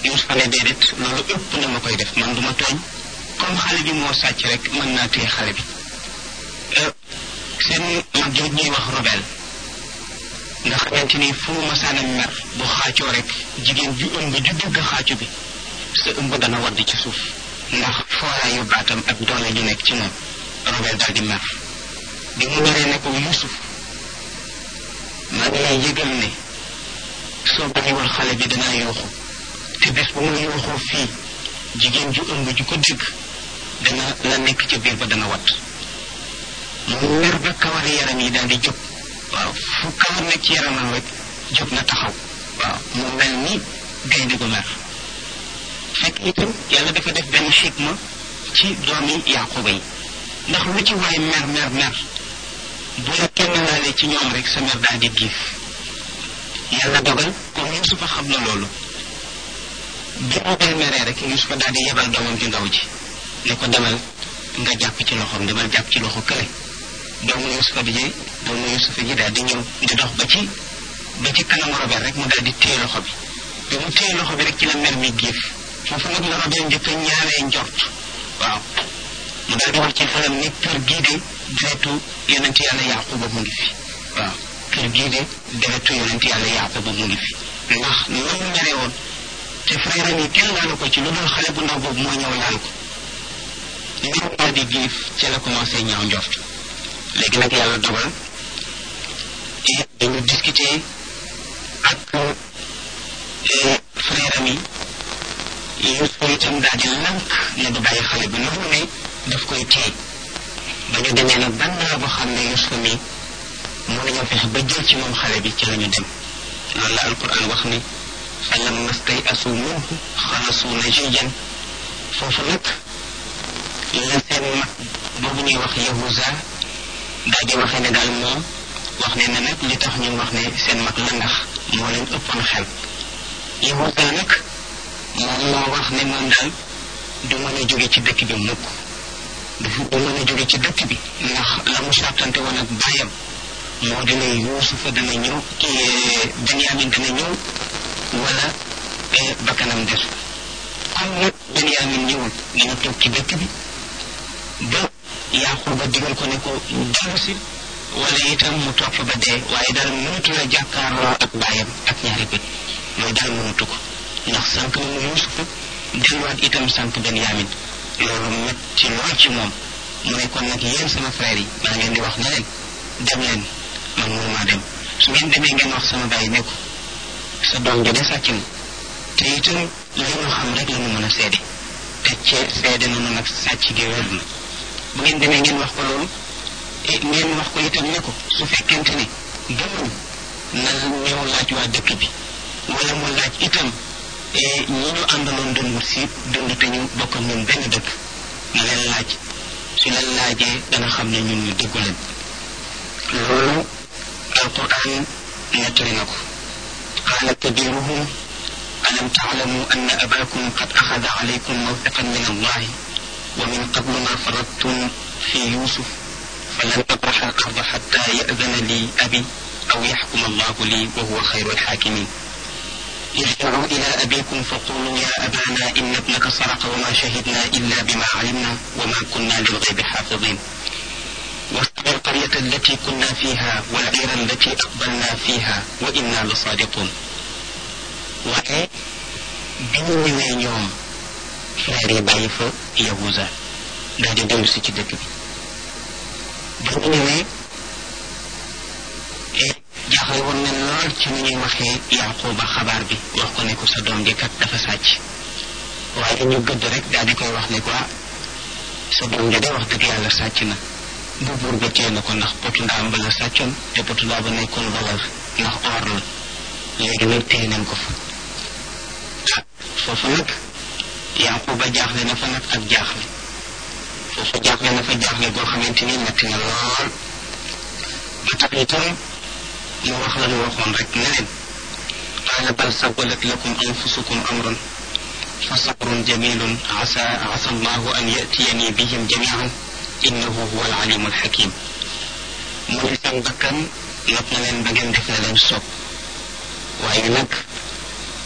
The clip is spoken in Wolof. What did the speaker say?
Yuusufa ne déedéet loolu ëpp na ma koy def man du ma tooñ comme xale bi moo sàcc rek mën naa téye xale bi seen mag jooj ñuy wax robel nga xamante ni fu masaana mer bu xaacoo rek jigéen ju ëmb ju dégg xaacu bi sa ëmb dana wadd ci suuf ndax fooraayu baatam ak doole ju nekk ci moom robel daal di mer bi mu meree ne ko Yuusuf maa ngi lay yëgal ne soo bàyyiwul xale bi danaa yooxu te bés bu ma yooxoo fii jigéen ju ëmb ju ko dégg dana la nekk ca biir ba dana wat mu mer ba kawari yaram yi daal di jóg waaw fu kawar nekk ci yaramam rek jóg na taxaw waaw mu mel ni gaynde gu mer fekk itam yàlla dafa def benn xikma ci doomi Yaquba yi ndax lu ci waay mer mer mer bu la kenn laalee ci ñoom rek sa mer daal di giif yàlla dogal comme Yusufa xam na loolu bi mu bel meree rek Yusufa daal di yebal doomam ju ndaw ji ne ko demal nga jàpp ci loxoom demal jàpp ci loxo kële doomu Yusufa bi ji doomu Yusufa ji daal di ñëw di dox ba ci ba ci kanamu Robert rek mu daal di téye loxo bi bi mu téye loxo bi rek ci la mer mi giif foofu nag la Robert njëkk a ñaaree njort waaw mu daal di wax ci xelam ni kër gii de deretu yonent yàlla Yaquba mu ngi fi waaw kër gii de deretu yonent yàlla Yaquba mu ngi fi ndax na mu mere woon te frère am yi kenn laalu ko ci lu dul xale bu ndaw boobu moo ñëw laal ko mbir daal di giif ci la commencé ñaaw njort léegi nag yàlla dogal et dañu discuter ak frère am yi Yuusufa itam daal di lànk ne du bàyyi xale bi noonu ne daf koy téye ba ñu demee nag ban naa boo xam ne Yuusufa mi mën nañoo fexe ba jël ci moom xale bi ci la ñu dem loolu la alquran wax ni fa lamma stay'asu minhu xalasu najiyan foofu nag la seen mag boobu ñuy wax Yahuza daal di waxee ne daal moom wax ne na nag li tax ñu wax ne seen mag la ndax moo leen ëppoon xel Yahuza nag moom moo wax ne moom daal du mën a jóge ci dëkk bi mukk dafa du mën a jóge ci dëkk bi ndax la mu sàttante woon ak bàyyam moo dina Yuusufa dana ñëw Benyamin dana ñëw wala bakkanam des comme nag Benyamin ñëwul dina toog ci dëkk bi ba Yaquba digal ko ne ko dellu si wala itam mu toog fa ba dee waaye daal mënatu la jàkkaarloo ak bàyyam ak ñaari bët mooy daal mënatu ko ndax sànq na mu Yuusufa delluwaat itam sànq Benyamin loolu metti lool ci moom mu ne kon nag yéen sama frère yi maa ngeen di wax ne leen dem leen man mënumaa dem su ngeen demee ngeen wax sama bàyyi ne ko sa doom ji de sàcc na te itam li ñu xam rek la ñu mën a seede te cee seede nañu nag sàcc gi wér na bu ngeen demee ngeen wax ko loolu ngeen wax ko itam ne ko su fekkente ne gëmuñ na ñëw laaj waa dëkk bi wala mu laaj itam ñi ñu àndaloon doon wut si dund te ñu bokk ak ñun benn dëkk na leen laaj su leen laajee dana xam ne ñun ñu dëggu leen loolu alquran nettali na ko qaala kabiruhum alam taalamu anna abakum qad axada alaykum mawtaqan min allahi wa min qablu ma faradtum fi yusuf falan abraxa al arda xatta yadana li abi aw yaxkuma allahu li wa huwa xayru alxaakimin ارجعوا إلى أبيكم فقولوا يا أبانا إن ابنك سرق وما شهدنا إلا بما علمنا وما كنا للغيب حافظين واسأل القرية التي كنا فيها والعير التي أقبلنا فيها وإنا لصادقون waaye bi ñu ñëwee ñoom frère yi bàyyi fa Yahuza daal di dellu si ci dëkk bi bi ñu ñëwee jaaxle woon nañ lool ci ni ñuy waxee Yaquba xabaar bi wax ko ne ko sa doom ji kat dafa sàcc waaye ñu gëdd rek daal di koy wax ne ko sa doom ji de wax dëgg yàlla sàcc na bu buur ba téye na ko ndax potu ndaam ba la sàccoon te potu ndaa ba nekkoon valeur ndax or la léegi nag téye nañ ko fa ah foofu nag Yaquba jaaxle na fa nag ak jaaxle foofu jaaxle na fa jaaxle goo xamante ni metti na lool ba tax itam mu wax la ñu waxoon rek ne leen qaala bal sawalat lakum anfusukum amran fa sabrun jamilun asa asa allahu an yatiyani bihim jamian innahu huwa alalimu alxakim mu ne seen bakkan not na leen ba ngeen def na leen soob waaye nag